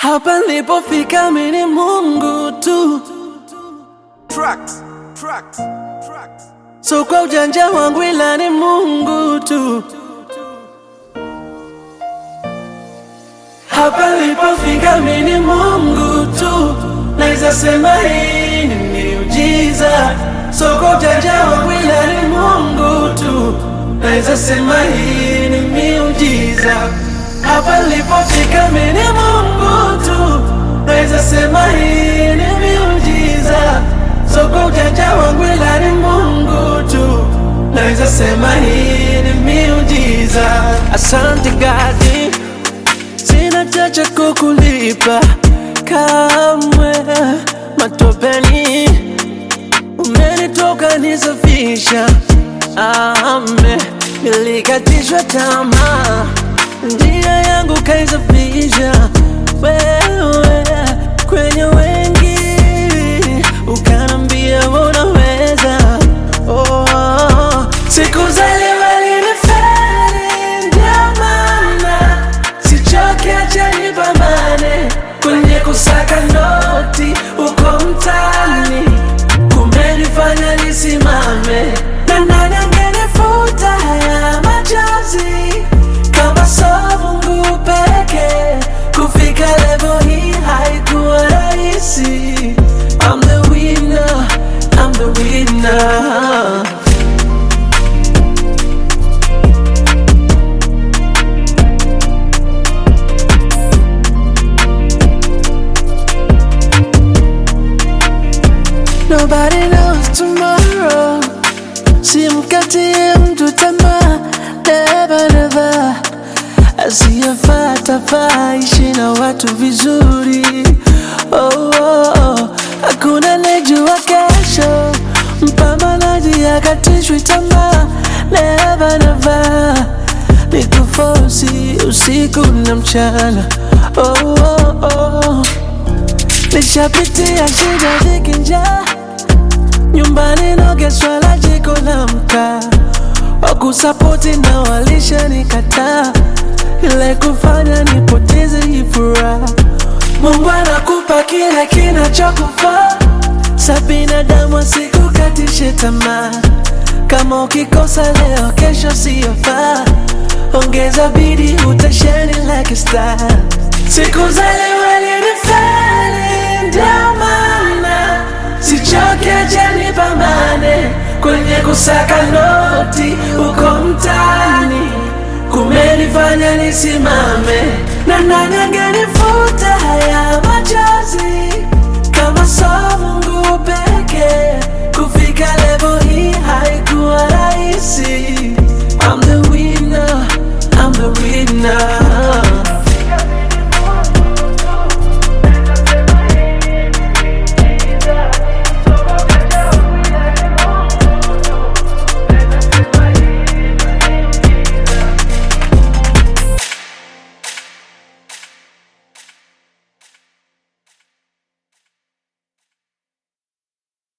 Hapa nilipofika mimi ni Mungu tu, Tracks, tracks, tracks. so kwa ujanja wangu ila ni Mungu tu. Hapa nilipofika mimi ni Mungu tu, naweza sema hii ni miujiza. So kwa ujanja wangu ila ni Mungu tu, naweza sema hii ni miujiza. Hapa nilipofika mimi ni Mungu tu, naweza sema hii ni miujiza. So kwa ujanja wangu ila ni Mungu tu, naweza sema hii ni miujiza. Asante God, sina chacha kukulipa kamwe, matopeni umenitoka nisafisha, ame nilikatishwa tamaa, njia yangu kaisafisha wewe kwenye wengi, ukanambia unaweza. Oh, siku za leo alinifeli, ndio maana sichoke, acha nipambane kwenye kusaka noti uko mtaani, kumenifanya nisimame na nani angenifuta haya machozi kama so Mungu peke. Kufika level hii haikuwa rahisi. I'm the winner, I'm the winner. Nobody knows tomorrow. Simkatie mtu tamaa, never never. Asiyefata faa ishi na watu vizuri. Oh, oh, oh. Hakuna nejua kesho, mpambanaji akatishwi tamaa, never never. Nikufosi usiku na mchana. Oh, oh, oh. Nishapitia shida dhiki njaa nyumbani nogeswa la jiko la mkaa, wakusapoti na walisha nikataa, ile kufanya nipoteze hii furaha. Mungu anakupa kile kinachokufaa, sa binadamu asikukatishe tamaa. Kama ukikosa leo, kesho siyofaa, ongeza bidii, utashine like a star. Siku za leo alinifeli, ndio maana sichoke, acha nipambane kwenye kusaka noti uko mtaani, kumenifanya nisimame na nani angenifuta